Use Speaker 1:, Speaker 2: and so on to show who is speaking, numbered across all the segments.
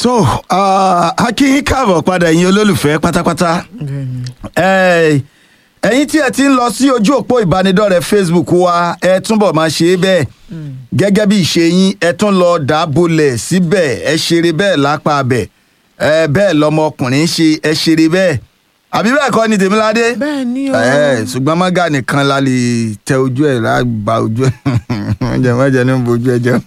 Speaker 1: tó a kí yín káàbọ̀ padà ẹ̀yin olólùfẹ́ pátápátá Eh, ẹ̀yin tí ẹ ti ń lọ sí ojú òpó ìbánidọ́rẹ̀ẹ́ facebook wa ẹ túbọ̀ máa ṣe é bẹ́ẹ̀ gẹ́gẹ́ bí ìṣe yín ẹ tún lọ dàbọ̀lẹ̀ síbẹ̀ ẹ ṣeré bẹ́ẹ̀ lápá abẹ̀ ẹ bẹ́ẹ̀ lọmọkùnrin ṣe ẹ ṣeré bẹ́ẹ̀ àbí bẹ́ẹ̀ kọ́ ni tèmíládé
Speaker 2: bẹ́ẹ̀ ni o.
Speaker 1: ẹ ṣùgbọ́n mọ́gà nìkan la lè tẹ ojú ẹ̀ lágbà ojú ẹ̀ mọ̀jẹ̀ mọ̀jẹ̀ ní bojú ẹ̀ jẹ́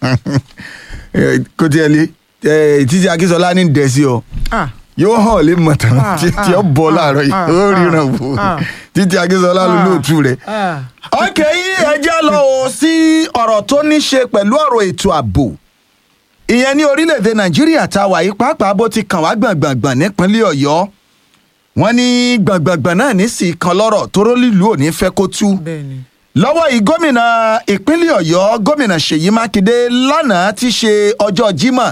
Speaker 1: kó tiẹ̀ lé títí akínsọ́lá ní dẹ̀sí ọ
Speaker 2: Ah,
Speaker 1: yóò hàn lè mọ̀ tán
Speaker 2: Ah,
Speaker 1: tí tí ó
Speaker 2: ah,
Speaker 1: bọ̀
Speaker 2: ah,
Speaker 1: láàárọ̀ yìí
Speaker 2: ah,
Speaker 1: ó
Speaker 2: ah,
Speaker 1: ríran wò
Speaker 2: ah.
Speaker 1: títí akínsọ́lá ló lóòtú rẹ̀.
Speaker 2: ah.
Speaker 1: ok yìí ẹ jẹ́ lọ o sí ọ̀rọ̀ tó ní ṣe pẹ̀lú ọ̀rọ̀ ètò ààbò ìyẹn ní orílẹ̀-èdè nàìjíríà tá a wà yìí pàápàá bó ti kàn wá gbọ̀ngbọ̀ngbọ̀n nípínlẹ̀ ọ̀yọ́ wọ́n ní gbọ̀ngbọ̀ngbọ̀n náà ní sì kan lọ́rọ̀ tóró lílùú ò ní fẹ́ kó tú
Speaker 2: bẹ́ẹ̀ ni.
Speaker 1: lọ́wọ́ yìí gómìnà ìpínlẹ̀ ọ̀yọ́ gómìnà ṣèyí mákindé lánàá ti ṣe ọjọ́ jímọ̀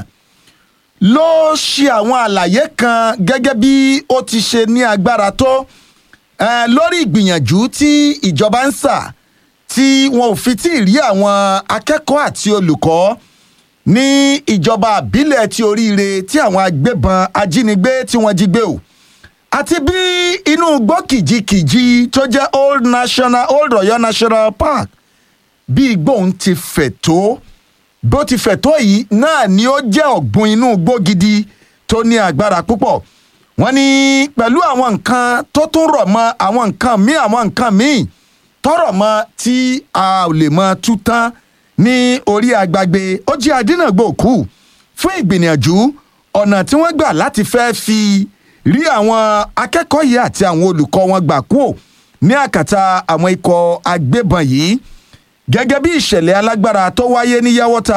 Speaker 1: ló ṣe àwọn àlàyé kan gẹ́gẹ́ bí ó ti ṣe ní agbára tó eh, lórí ìgbìyànjú tí ìjọba ń sà tí wọn ò fi tí ì rí àwọn akẹ́kọ̀ọ́ àti olùkọ́ ní ìjọba àbílẹ̀ ti oríire tí àwọn agbébọn ajínigbé tí wọ́n jí gbé o àti bí inú igbó kìjikìji tó jẹ́ old national old Ọ̀yọ́ national park bí igbó òun ti fẹ̀ tó bó ti fẹ̀ tó yìí náà ni ó jẹ́ ọ̀gbun inú igbó gidi tó ní agbára púpọ̀ wọ́n ní pẹ̀lú àwọn nǹkan tó tún rọ̀ mọ́ àwọn nǹkan míì àwọn nǹkan míì tọrọ mọ́ tí a ò lè mọ tú tán ní orí agbágbé ó jẹ́ adínàgbò kù fún ìgbìyànjú ọ̀nà tí wọ́n gbà láti fẹ́ fi rí àwọn akẹ́kọ̀ọ́ yìí àti àwọn olùkọ́ wọn gbà kúò ní àkàtà àwọn ikọ̀ agbébọn yìí gẹ́gẹ́ bí ìṣẹ̀lẹ̀ alágbára tó wáyé ní yàwọ́ta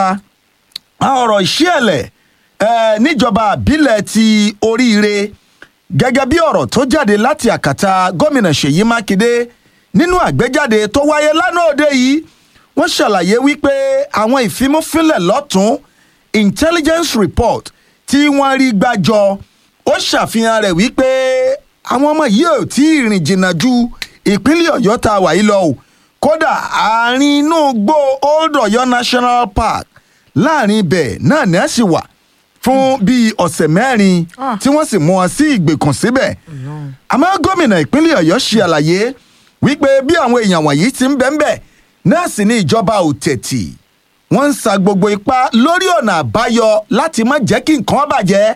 Speaker 1: ọ̀rọ̀ ìṣẹ̀lẹ̀ eh, níjọba àbílẹ̀ ti oríire gẹ́gẹ́ bí ọ̀rọ̀ tó jáde láti àkàtà gómìnà ṣèyí mákindé nínú àgbéjáde tó wáyé lánàá òde yìí wọ́n ṣàlàyé wípé àwọn ìfimúfínlẹ̀ lọ́tún intelligence report tí wọ́n rí gbàjọ ó ṣàfihàn rẹ̀ wípé àwọn ọmọ yìí ò tí ì rìn jìnnà ju ìpínlẹ̀ ọ̀yọ́ tá a wà yìí lọ o kódà àárín inú gbó old ọ̀yọ́ national park láàrin ibẹ̀ náà ní ẹ̀ sì wà fún bíi ọ̀sẹ̀ mẹ́rin
Speaker 2: Ah.
Speaker 1: tí wọ́n sì mú wọn sí ìgbèkùn síbẹ̀ àmọ́ gómìnà ìpínlẹ̀ ọ̀yọ́ ṣe àlàyé wípé bí àwọn èèyàn wọ̀nyí ti ń bẹ́ńbẹ́ náà sì ní ìjọba ò tẹ̀tì wọ́n ń sa gbogbo ipá lórí ọ̀nà àbáyọ láti má jẹ́ kí nǹkan bàjẹ́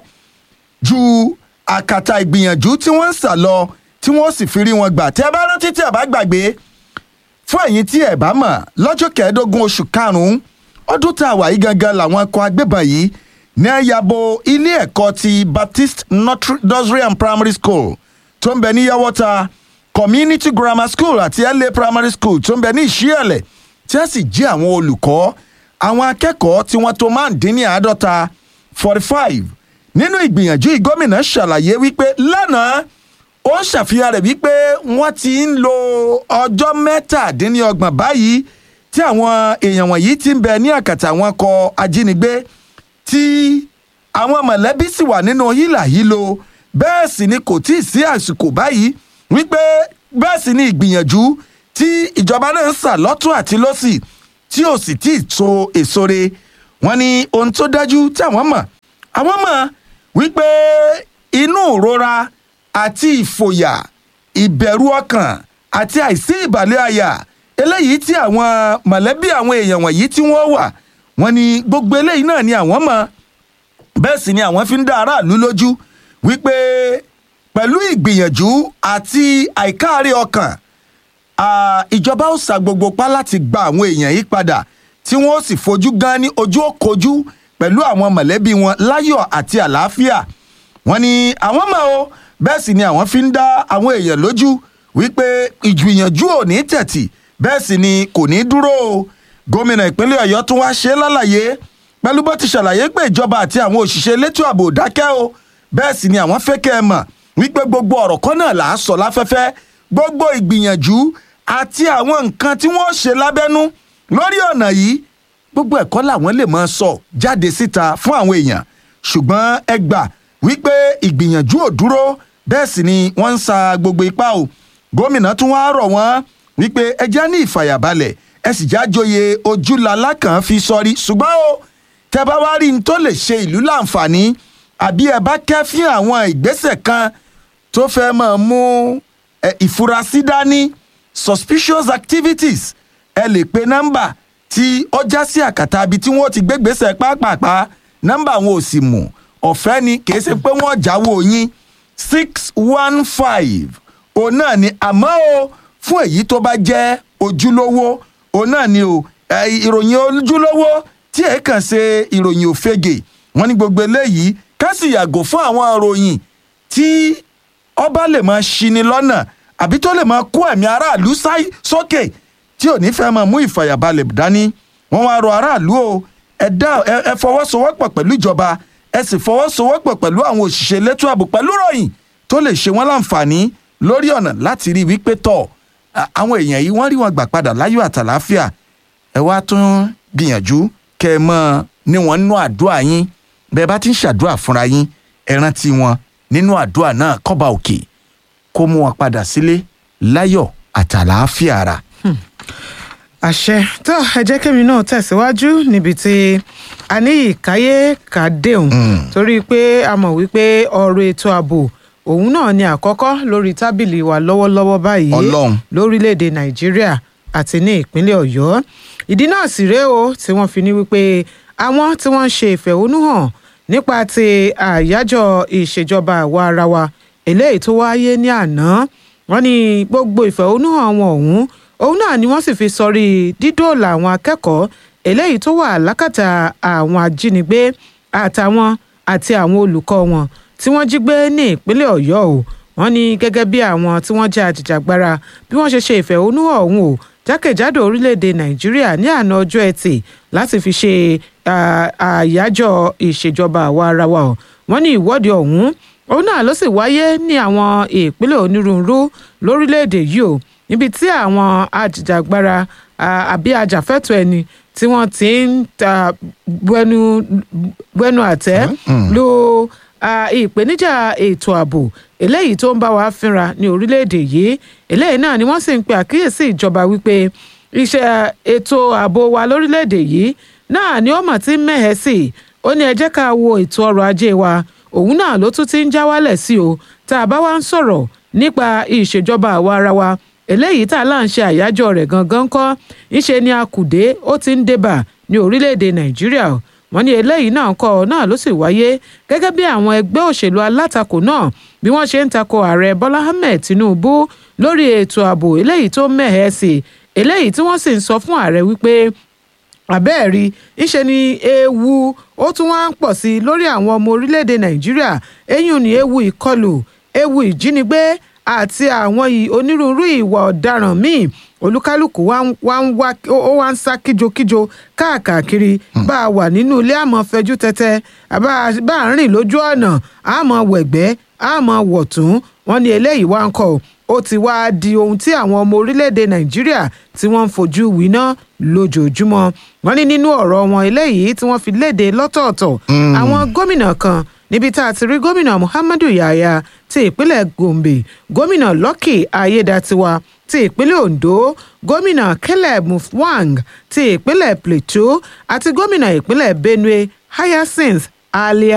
Speaker 1: ju àkàtà ìgbìyànjú tí wọ́n ń sà lọ tí wọ́n sì fi rí wọn gbà tẹ́ ẹ bá rántí tí ẹ bá gbàgbé fún ẹ̀yin tí ẹ bá mọ̀ lọ́jọ́ kẹẹ̀ẹ́dógún oṣù karùn-ún ọdún tá a wà yìí gangan làwọn ikọ̀ agbébọn yìí ní ayabo ilé ẹ̀kọ́ ti baptist Notre- nursery and primary school tó ń bẹ ní yàwọ́ta community grammar school àti la primary school tó ń bẹ ní ìṣíẹ̀lẹ̀ tí wọ́n sì jí àwọn olùkọ́ àwọn akẹ́kọ̀ọ́ tí wọ́n tó máa ń dín ní àádọ́ta forty five nínú ìgbìyànjú yìí gómìnà ṣàlàyé wípé lánàá ó ń ṣàfihàn rẹ̀ wípé wọ́n ti ń lo ọjọ́ mẹ́tàdínlọ́gbọ̀n báyìí tí àwọn èèyàn wọ̀nyí ti ń bẹ ní àkàtà àwọn ọkọ̀ ajínigbé tí àwọn mọ̀lẹ́bí sì wà nínú hílàhílo bẹ́ẹ̀ sì ni kò tí ì sí àsìkò báyìí wípé bẹ́ẹ̀ sì ni ìgbìyànjú tí ìjọba náà ń sà lọ́tún àti lọ́sì tí ò sì tí ì so èso re wọ́n ní ohun tó dájú tí àwọn mọ̀ àwọn mọ̀ wípé inú ìrora àti ìfòyà ìbẹ̀rù ọkàn àti àìsí ìbàlẹ̀ àyà eléyìí tí àwọn mọ̀lẹ́bí àwọn èèyàn wọ̀nyí tí wọ́n wà wọ́n ní gbogbo eléyìí náà ni àwọn mọ̀ bẹ́ẹ̀ sì ni àwọn fi ń dá aráàlú lójú wípé pẹ̀lú ìgbìyànjú àti àìkáàrí ọkàn ah, ìjọba ó sa gbogbo pa láti gba àwọn èèyàn yìí padà tí wọ́n ó sì fojú gan ní ojú òkojú pẹ̀lú àwọn mọ̀lẹ́bí wọn láyọ̀ àti àlàáfíà wọ́n ní àwọn mọ̀ o bẹ́ẹ̀ sì ni àwọn fi ń dá àwọn èèyàn lójú wípé ìgbìyànjú ò ní tẹ̀tì bẹ́ẹ̀ sì ni kò ní dúró o gómìnà ìpínlẹ̀ ọ̀yọ́ tún wá ṣe é lálàyé pẹ̀lú bó ti ṣàlàyé pé ìjọba àti àwọn òṣìṣẹ́ elétò ààbò ò dákẹ́ o bẹ́ẹ̀ sì ni àwọn fẹ́ kẹ́ ẹ mọ̀ wípé gbogbo ọ̀rọ̀ kan náà là á sọ láfẹ́fẹ́ gbogbo ìgbìyànjú àti àwọn nǹkan tí wọ́n ṣe lábẹ́nú lórí ọ̀nà yìí gbogbo ẹ̀kọ́ làwọn lè máa sọ jáde síta fún àwọn èèyàn ṣùgbọ́n ẹ gbà wípé ìgbìyànjú ò dúró bẹ́ẹ̀ sì ni wọ́n ń sa gbogbo ipá o gómìnà tún wá rọ̀ wọ́n wípé ẹ já ní ìfàyàbalẹ̀ ẹ sì já joyè ojúlalá kan fi sọrí ṣùgbọ́n o tẹ bá wá rí n tó lè ṣe ìlú láǹfààní àbí ẹ bá kẹ́fín àwọn ìgbésẹ̀ kan tó fẹ́ máa mú ẹ, ìfurasí dání suspicious activities ẹ lè pe nọ́mbà tí ó já sí àkàtà ibi tí wọ́n ti gbé gbèsè pápápá nọ́mbà wọn ò sì mú ọ̀fẹ́ ni kì í ṣe pé wọ́n jáwọ́ yín six one five òun náà ni àmọ́ o fún èyí tó bá jẹ́ ojúlówó òun náà ni o ẹ, ìròyìn ojúlówó tí ẹ kàn ṣe ìròyìn òfegè wọ́n ní gbogbo eléyìí ká sì yàgò fún àwọn ìròyìn tí ọba lè máa ṣini lọ́nà àbí tó lè máa kó ẹ̀mí aráàlú sáì sókè tí ò ní fẹ́ máa mú ìfàyàbalẹ̀ dání wọ́n wá rọ aráàlú o ẹ dá ẹ ẹ fọwọ́sowọ́pọ̀ pẹ̀lú ìjọba ẹ sì fọwọ́sowọ́pọ̀ pẹ̀lú àwọn òṣìṣẹ́ elétò ààbò pẹ̀lú ròyìn tó lè ṣe wọ́n láǹfààní lórí ọ̀nà láti rí wípé tọ̀ à- àwọn èèyàn yìí wọ́n rí wọn gbà padà láyọ̀ àtàláfíà ẹ wá tún gbìyànjú kẹ́ ẹ mọ́ ní wọn nínú àdúrà yín bẹ́ẹ̀ bá ti ń ṣàdúrà fúnra yín ẹ rántí wọn nínú àdúrà náà kọ́ba òkè kó mú wọn padà sílé láyọ̀ àtàláfíà ara.
Speaker 2: àṣẹ tó ẹ jẹ́ kémi náà tẹ̀síwájú níbi tí a ní ìkáyé kàdéhùn torí pé a mọ̀ wípé ọ̀rọ̀ ètò ààbò òun náà ni àkọ́kọ́ lórí tábìlì wa lọ́wọ́lọ́wọ́ báyìí
Speaker 1: Ọlọ́run.
Speaker 2: lórílẹ̀‐èdè nàìjíríà àti ní ìpínlẹ̀ ọ̀yọ́ ìdí náà sì rèé o tí wọ́n fi ní wípé àwọn tí wọ́n ń ṣe ìfẹ̀hónúhàn nípa ti àyájọ́ ìṣèjọba àwa ara wa eléyìí tó wáyé ní àná wọ́n ní gbogbo ìfẹ̀hónúhàn wọn ọ̀hún òun náà ni wọ́n sì fi sọrí dídóòlà àwọn akẹ́kọ̀ọ́ eléyìí tó wà lákàtà àwọn ajínigbé àtàwọn àti àwọn olùkọ́ wọn tí wọ́n jí gbé ní ìpínlẹ̀ ọ̀yọ́ o wọ́n ní gẹ́gẹ́ bí àwọn tí wọ́n jẹ́ ajìjàgbara bí wọ́n ṣe ṣe ìfẹ̀hónúhàn ọ̀hún o jákèjádò orílẹ̀-èdè nàìjíríà ní àná ọjọ́ ẹtì láti fi ṣe à, àyájọ́ ìṣèjọba àwa ara wa o wọ́n ní ìwọ́de ọ̀hún òun náà ló sì wáyé ní àwọn ìpínlẹ̀ onírúurú lórílẹ̀‐èdè yìí o níbi tí àwọn ajìjàgbara à, àbí ajàfẹ́tọ̀ọ́ ẹni tí wọ́n ti ń ta bẹnu bẹnu àtẹ́ lu à, ìpèníjà ètò ààbò eléyìí tó ń bá wa fínra ní orílẹ̀‐èdè yìí eléyìí náà ni wọ́n sì ń pe àkíyèsí ìjọba wípé iṣẹ́ ètò ààbò wa lórílẹ̀‐èdè yìí náà ni ó mà ti ń mẹ́hẹ̀ sí i ó ní ẹ jẹ́ ká wo ètò ọrọ̀ ajé wa òun náà ló tún ti ń já wálẹ̀ sí o tá a bá wá ń sọ̀rọ̀ nípa ìṣèjọba àwa ara wa eléyìí tá a là ń ṣe àyájọ́ rẹ̀ gangan kọ́ ńṣe ni akùdé ó ti ń débà ní orílẹ̀-èdè nàìjíríà o. wọ́n ní eléyìí náà kọ́ ọ náà ló sì wáyé gẹ́gẹ́ bí àwọn ẹgbẹ́ òṣèlú alátakò náà bí wọ́n ṣe ń takò ààrẹ bọ́lá ahmed tinubu lórí ètò ààbò eléyìí tó mẹ́hẹ̀ẹ́ sí eléyìí tí wọ́n sì ń sọ fún ààrẹ wípé àbẹ́ẹ̀rí ńṣe ni ewu ó tún wá ń pọ̀ sí i lórí àwọn ọmọ orílẹ̀-èdè nàìjíríà eyín ni ewu ìkọlù ewu ìjínigbé àti àwọn ì- onírúurú ìwà ọ̀daràn míì olúkálùkù wá ń wá ń wá ó wá ń sá kíjokíjo káàkiri bá a wà nínú ilé àmọ́ fẹjú tẹ́tẹ́ àbá bá a rìn lójú ọ̀nà àmọ́ wẹ̀gbẹ́ àmọ́ wọ̀tún wọn ní eléyìí wá ń kọ́ ó ti wá di ohun tí àwọn ọmọ orílẹ̀-èdè nàìjíríà tí wọ́n ń fojú winá lójoojúmọ́ wọ́n ní nínú ọ̀rọ̀ wọn eléyìí tí wọ́n fi léde lọ́tọ̀ọ̀tọ̀ àwọn gómìnà kan níbi tá a ti rí gómìnà muhammadu yahaya ti ìpínlẹ̀ gombe gómìnà lucky ayédatiwa ti ìpínlẹ̀ ondo gómìnà caleb mufwang ti ìpínlẹ̀ plateau àti gómìnà ìpínlẹ̀ benue hyacinth alia